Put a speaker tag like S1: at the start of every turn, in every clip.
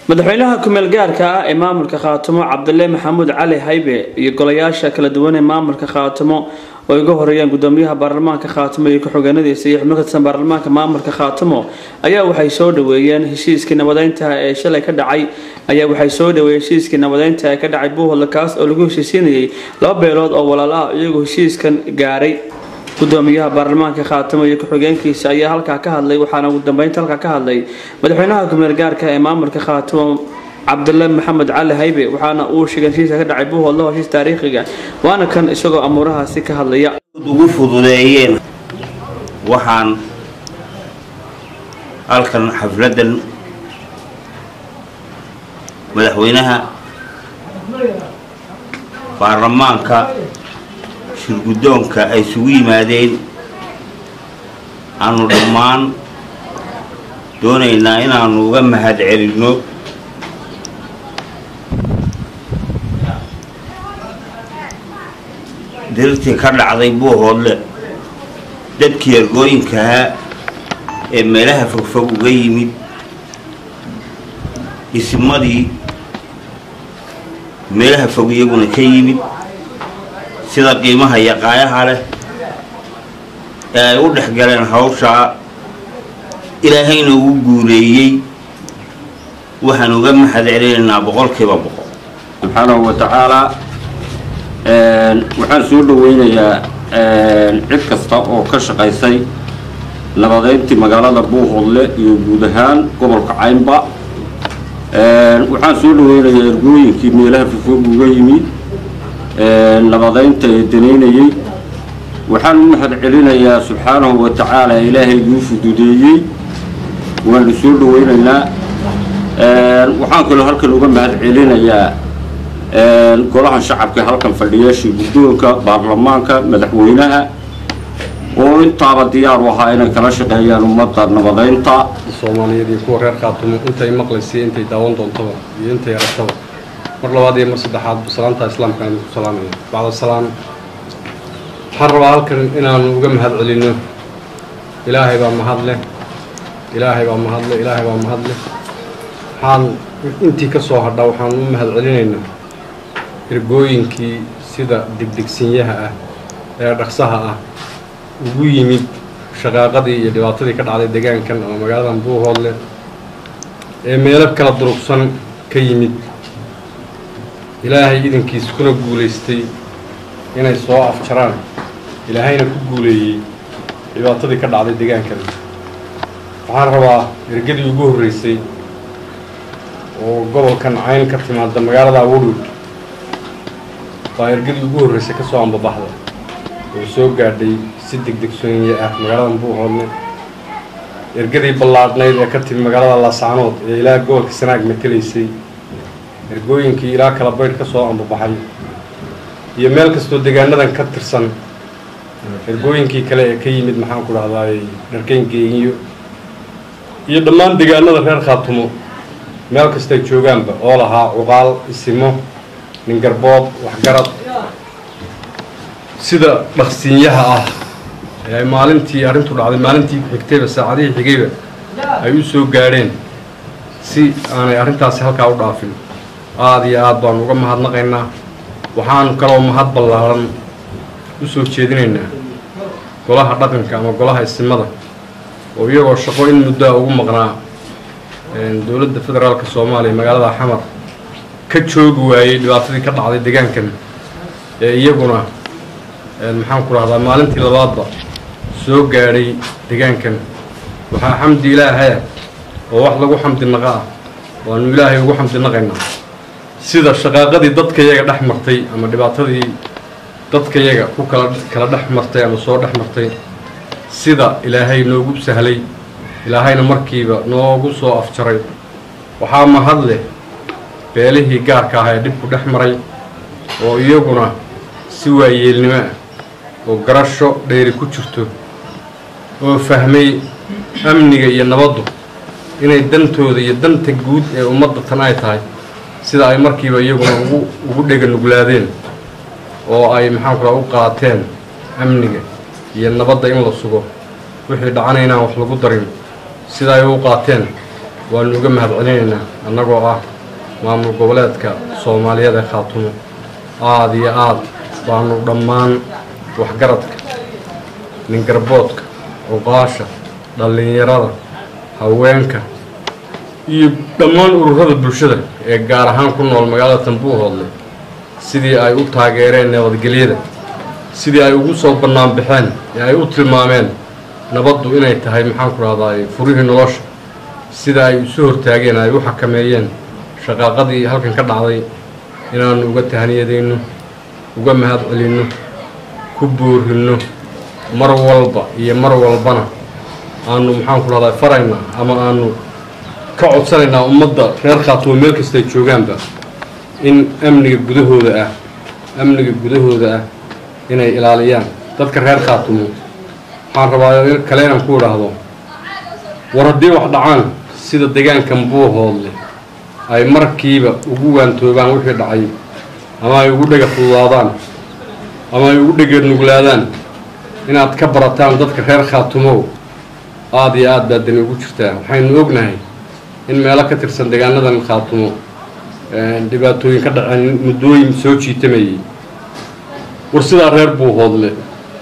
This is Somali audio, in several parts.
S1: madaxweynaha kumeel gaarka ah ee maamulka khaatimo cabdile maxamuud cali haybe iyo golayaasha kala duwan ee maamulka khaatimo oo iga horeeyaan gudoomiyaha baarlamaanka khaatimo iyo ku-xigeenadiisa iyo xubno katirsan baarlamaanka maamulka khaatimo ayaa waxay soo dhaweeyeen heshiiskii nabadeynta ee shalay ka dhacay ayaa waxay soo dhaweeyeen heshiiskii nabadeynta ee ka dhacay buuhodla kaas oo lagu heshiisiinayay laba beelood oo walaal ah iyagoo heshiiskan gaaray gudoomiyaha baarlamaanka khaatimo iyo ku-xigeenkiisa ayaa halkaa ka hadlay waxaana ugu dambeynta halkaa ka hadlay madaxweynaha kumeel gaarka ee maamulka khaatimo cabdile maxamed cali haybe waxaana uu sheegay heshiiska ka dhacay buuhodla heshiis taariikhiga waana kan isagoo amuurahaasi ka hadlaya
S2: ugu fududeeyeen waxaan halkan xafladan madaxweynaha baarlamaanka shirguddoonka ay isugu yimaadeen aanu dhammaan doonaynaa inaanu uga mahad celinno dirtii ka dhacday buuhoodle dadkii ergooyinkahaa ee meelaha fogfog uga yimid dhismadii meelaha fog iyaguna ka yimid sida qiimaha iyo qaayaha leh ee ay u dhex galeen hawshaa ilaahayna ugu guuleeyey waxaan uga mahad celinaynaa boqolkiiba boqol
S3: subxaanahu wa tacaalaa waxaan soo dhaweynayaa cid kasta oo ka shaqaysay nabadeyntii magaalada buuhoodle iyo guud ahaan gobolka caynba waxaan soo dhaweynayaa ergooyinkii meelaha fofog uga yimid nabadeynta ee danaynayey waxaan u mahad celinayaa subxaanahu wa tacaala ilaahayguu fududeeyey waanu soo dhaweynaynaa waxaan kaloo halkan uga mahad celinayaa golahan shacabka halkan fadhiya shirguddoonka baarlamaanka madaxweynaha oo intaaba diyaar u ahaa inay kala shaqeeyaan ummadda nabadeynta
S4: soomaaliyeed iyo kuwa reer khaatumo intay maqlaysay intay daawan doontaba iyo intay aragtaba mar labaad iyo mar saddexaad salaanta islaamka aan ku salaamaya bacda salaam waxaan rabaa halkan inaanu uga mahad celinno ilaahay baa mahad leh ilaahay baa mahad leh ilaahay baa mahad leh waxaan intii ka soo hadha waxaan u mahad celinaynaa ergooyinkii sida degdegsinyaha ah ee dhaqsaha ah ugu yimid shaqaaqadii iyo dhibaatadii ka dhacday deegaankan ama magaaladan buuhoodle ee meelo kala durugsan ka yimid ilaahay idankiis kuna guulaystay inay soo afjaraan ilaahayna ku guuleeyey dhibaatadii ka dhacday deegaankan waxaan rabaa ergadii ugu horreysay oo gobolkan cayn ka timaada magaalada woodwood baa ergadii ugu horreysay ka soo ambabaxda oo soo gaadhay si degdegsoonye ah magaaladan buuhoodle ergadii ballaadhnayd ee ka timi magaalada laascaanood ee ilaa gobolka sanaag matelaysay ergooyinkii ilaa kala baydh ka soo ambabaxay iyo meel kastoo deegaanadan ka tirsan ergooyinkii kale ee ka yimid maxaan ku dhahdaay dharkeyn geeniyo iyo dhammaan deegaanada reer khaatumo meel kastay joogaanba oo lahaa cuqaal isimo ningarbood waxgarad sida dhaqsiinyaha ah ee ay maalintii arrintu dhacday maalintii xigtayba saacadihii xigayba ay u soo gaadheen si aanay arrintaasi halkaa u dhaafin aada iyo aad baanu uga mahadnaqaynaa waxaanu kaloo mahad ballaaran u soo jeedinaynaa golaha dhaqanka ama golaha isimada oo iyagoo shaqo in muddoa ugu maqnaa dowladda federaalka soomaaliya magaalada xamar ka joogi waayey dhibaatadii ka dhacday deegaankan ee iyaguna maxaan ku dhahdaa maalintii labaadba soo gaadhay deegaankan waxaa xamdi ilaahaya oo wax lagu xamdi naqa ah waanu ilaahay ugu xamdi naqaynaa sida shaqaaqadii dadkayaga dhex martay ama dhibaatadii dadkayaga ku kala kala dhex martay ama soo dhex martay sida ilaahay noogu sahlay ilaahayna markiiba noogu soo afjaray waxaa mahad leh beelihii gaarka ah ee dhibku dhex maray oo iyaguna si waayeelnimo ah oo garasho dheeri ku jirto oo fahmay amniga iyo nabaddu inay dantooda iyo danta guud ee ummadda tan ay tahay sida ay markiiba iyaguna ugu ugu dhega nuglaadeen oo ay maxaan ku raha u qaateen amniga iyo nabadda in la sugo wixii dhacana inaan wax lagu darin sida ay u qaateen waanu uga mahadcelinaynaa annagoo ah maamul goboleedka soomaaliyeed ee khaatumo aada iyo aad baanu dhammaan waxgaradka ningarboodka oqaasha dhallinyarada haweenka iyo dhammaan ururada bulshada ee gaar ahaan ku nool magaalada tambuuhoodle sidii ay u taageereen nabadgelyada sidii ay ugu soo bannaan baxeen ee ay u tilmaameen nabaddu inay tahay maxaan ku rahdaay furihii nolosha sida ay isu hortaageen ay u xakameeyeen shaqaaqadii halkan ka dhacday inaannu uga tahaniyadayno uga mahad celinno ku boorinno mar walba iyo mar walbana aanu maxaan ku rahdaa farayna ama aanu ka codsanaynaa ummadda reer khaatumo meel kastay joogaanba in amniga gudahooda ah amniga gudahooda ah inay ilaaliyaan dadka reer khaatumo waxaan rabaa kale inaan ku idhaahdo war haddii wax dhacaan sida deegaankan buuhoodle ay markiiba ugu waantoobaan wixii dhacay ama ay ugu dhega fududaadaan ama ay ugu dhegeed nuglaadaan inaad ka barataan dadka reer khaatumow aada iyo aad baa dani ugu jirtaa waxaynu ognahay in meelo ka tirsan deegaanadan khaatumo dhibaatooyin ka dhaceen muddooyin soo jiitamayay war sidaa reer buuhoodle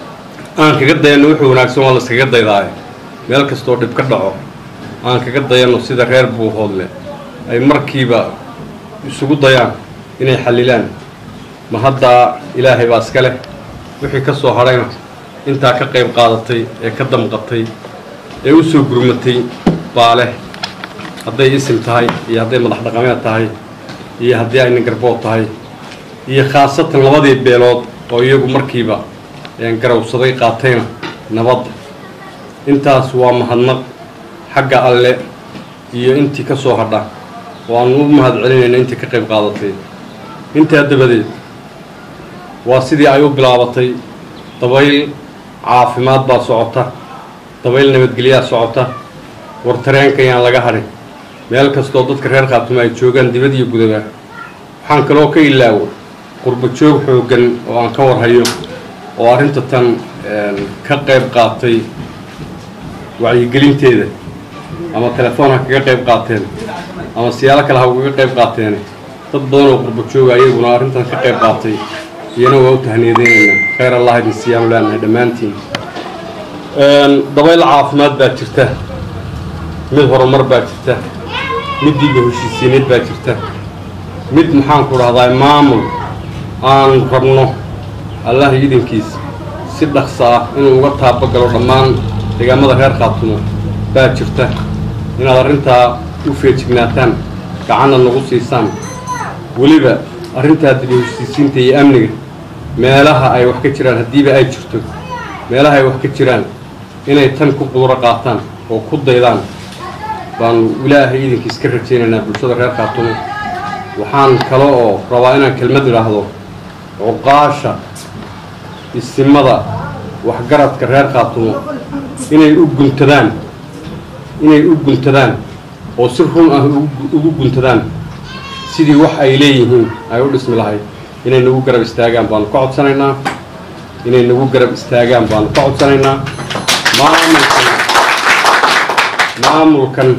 S4: aan kaga dayano wuxuu wanaagsan waa la iskaga daydaayo meel kastoo dhib ka dhaco aan kaga dayano sida reer buuhoodle ay markiiba isugu dayaan inay xallilaan ma haddaa ilaahay baa iska leh wixii ka soo hadhayna intaa ka qayb qaadatay ee ka damqatay ee u soo gurmatay baa leh hadday isim tahay iyo hadday madax dhaqameed tahay iyo haddii ay ningarbood tahay iyo khaasatan labadii beelood oo iyagu markiiba garawsaday qaatayna nabadda intaas waa mahadnaq xagga alle iyo intii ka soo hadha oo aanu u mahad celinayna intii ka qayb qaadatay intaa dabadeed waa sidii ay u bilaabatay dabayl caafimaad baa socota dabayl nabadgelyaa socota war tareenka yaan laga hadhin meel kastoo dadka reer khaatumo ay joogaan dibad iyo gudaba waxaan kaloo ka ilaawo qurbo joog xooggan oo aan ka warhayo oo arrinta tan ka qayb qaatay wacyigelinteeda ama telefoon ha kaga qayb qaateen ama siyaalo kale ha ugaga qayb qaateen dad badan oo qurbo jooga ayaguna arrintan ka qayb qaatay iyana waa u tahniyadeynayna khayr allah idin siyaanu leenahay dhammaantiin dabayl caafimaad baa jirta mid horumar baa jirta mid diiba heshiisiineed baa jirta mid maxaan ku dhahdaa maamul aan rabno allah idinkiis si dhaqsa ah inuu uga taabagalo dhammaan deegaamada reer khaatumo baa jirta inaad arrintaa u feejignaataan gacanna nagu siisaan weliba arrintaa diba heshiisiinta iyo amniga meelaha ay wax ka jiraan haddiiba ay jirto meelaha ay wax ka jiraan inay tan ku quuro qaataan oo ku daydaan baanu ilaahay idinkiis ka rajaynaynaa bulshada reer khaatumo waxaan kale oo rabaa inaan kelmad idhaahdo cuqaasha isimada waxgaradka reer khaatumo inay u guntadaan inay u guntadaan oo si run ah ugu guntadaan sidii wax ay leeyihiin ay u dhismi lahayd inay nagu garab istaagaan baanu ka codsanaynaa inay nagu garab istaagaan baanu ka codsanaynaa maamulkan maamulkan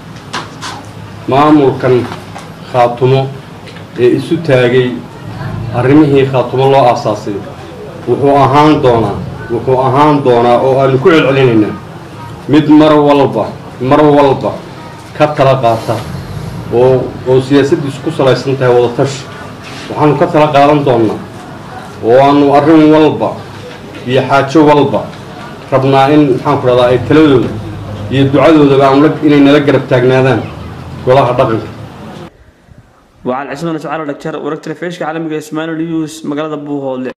S4: maamulkan khaatumo ee isu taagay arrimihii khaatumo loo aasaasay wuxuu ahaan doonaa wuxuu ahaan doonaa oo aanu ku celcelinaynaa mid mar walba mar walba ka tala qaata oo oo siyaasaddiisu ku salaysan tahay wadatashi waxaanu ka tala qaadan doonnaa oo aanu arrin walba iyo xaajo walba rabnaa in maxaan ku dhahdaa ay taladooda iyo ducadoodaba aanu inay nala garab taagnaadaan golaha dhaqanka
S1: وعلى عصمنا سعر الدكتور ورك تلفيش عالمي اسماعيل نيوز مقالة بوهول